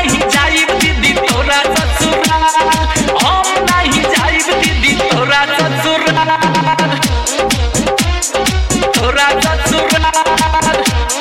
नहीं जाइब दीदी तोरा ससुराल हम नहीं जाइब दीदी तोरा ससुराल तोरा ससुराल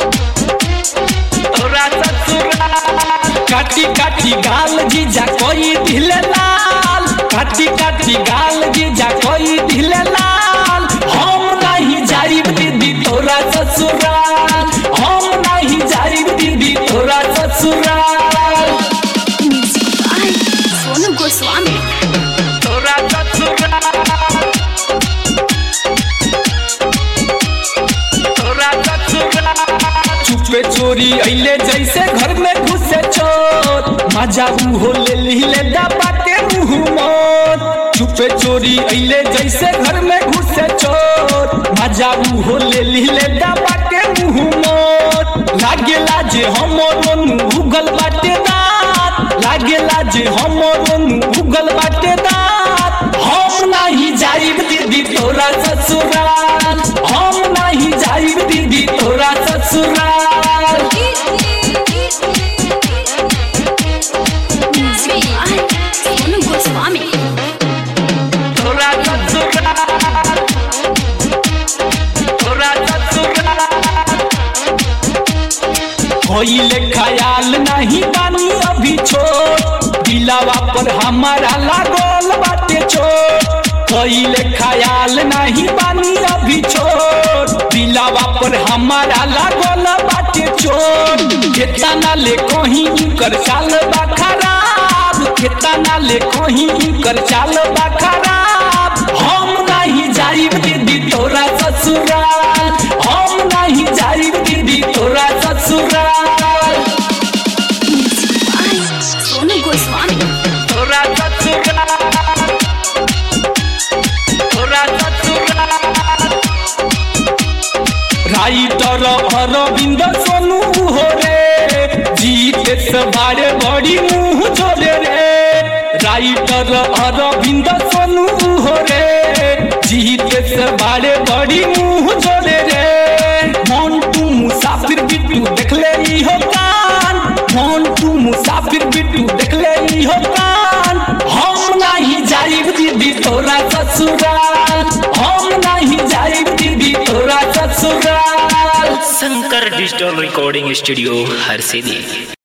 तोरा ससुराल काटी काटी गाल जीजा कोई दिले लाल काटी काटी गाल जीजा कोई दिले लाल हम नहीं जाइब दीदी तोरा ससुराल हम नहीं जाइब दीदी तोरा ससुराल म्यूजिक बाय सोनू गोस्वामी तोरा ससुराल तोरा ससुराल चुपे चोरी अइले जैसे घर में घुसे चोर मजा हो ले लीले दबा के मुंह मोर चुपे चोरी अइले जैसे घर में घुसे चोर मजा हो ले लीले दबा के मुंह मोर लागेला जे हमरो उगल बाटे दांत लागेला जे हमरो उगल बाटे दांत हम नहीं जाइब दीदी तोरा ससुराल हम नहीं जाइब दीदी तोरा ससुराल म्यूजिक बाय सोनू गोस्वामी तोरा ससुराल तोरा ससुराल होइले ख्याल नहीं बानी अभी छोट दिलावा पर हमारा लागल बाटे छोट होइले ख्याल नहीं बानी अभी छोट दिलावा पर हमारा लागल बाटे छोट केतना ले कहीं कर चाल बा खराब केतना ले कहीं कर चाल बा खराब हम नहीं जाइब दीदी तोरा ससुराल हम नहीं जाइब दीदी तोरा ससुराल म्यूजिक बाय सोनू गोस्वामी तोरा ससुराल तोरा ससुराल राइटर अरविंद सोनू हो रे जीते सवारे बड़ी मुंह जोड़े रे राइटर अरविंद सोनू हो रे जीते सवारे बड़ी मुंह जोड़े रे मोन्टू मुसाफिर बिट्टू देख ले ई हो कान मोन्टू मुसाफिर बिट्टू देख ले ई हो कान हम नहीं जाइब दीदी तोरा ससुराल हम नहीं जाइब दीदी तोरा ससुराल शंकर डिजिटल रिकॉर्डिंग स्टूडियो हर सिद्धि